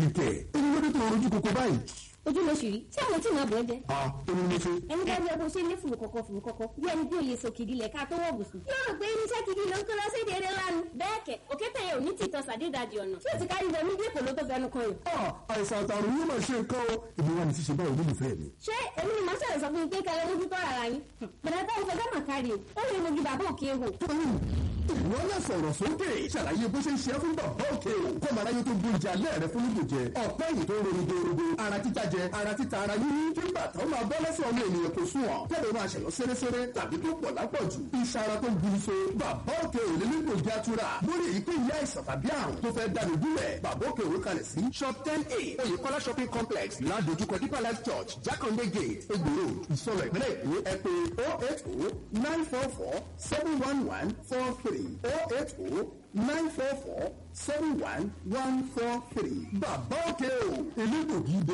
bẹ́ẹ̀ ni kẹ̀ ẹni lóde tó rojú koko báyìí. ojú ló ṣì rí tí àwọn tí màá bọ̀ ẹ́ jẹ́. a ẹni mo ṣe. ẹni bá gbọ́ bó ṣe ní fùrù kọ̀kọ̀ fùrù kọ̀kọ̀ bí ẹni bí òye sòkìdí lẹ̀ ká tó wọ̀ bùsùn. yóò rò pé irinṣẹ́ gidi ló ń kó lọ sí èdè eré lánàá. bẹ́ẹ̀ kẹ̀ òkété yẹn ò ní tìtọ́ sàdédàjì ọ̀nà tí ó ti kárí wọnú bí èkó ló tó fẹnu kan yìí. a àìsàn àtàrùn yóò máa ṣe nǹkan o èmi wà ní ṣíṣe báwo olólùfẹ́ mi. ṣé èmi ni màá ṣẹlẹ̀ sọ fún yín pé kẹlẹ́ mójú tó rárá yín. bẹ̀rẹ̀ tó ń fọjọ́ mà kárí o ó lè mojú bàbá òkè wò. ìwọ náà sọ̀rọ̀ sókè ṣàlàyé bó ṣe ń ṣe é fún bàbá òkè o kọ́ màá láyé tó gbé ìjà alẹ́ rẹ fún ìbò jẹ ọ̀pẹ́ yìí tó ń ronú dorogo ara títa jẹ ara títa ara yíyí kí bàtà ó máa bọ́ lẹ́sẹ̀ ọmọ ènìyàn kò sùn ọ̀ kẹ́lẹ́ máa ṣẹ̀yọ́ sẹ́rẹ́sẹ́rẹ́ tàbí tó pọ̀ lápọ̀jù iṣan ara tó ń gbin so bàbá òkè ò lè nílò ìjà tura lórí èyíkéyìí àìsàn tàbí àrùn tó fẹ́ dànù gúnlẹ̀ bàbá òkè òwe kalẹ̀ sí shop ten a oyèkọ́lá shopping complex ládojúkọ deeper life church jákàndé gate egbòro ìsọlọ ìpínlẹ̀ èkó ẹ pé oh eight oh nine four four seven one one four three oh eight oh nine four four seven one one four three bàbá òkè o elégbògi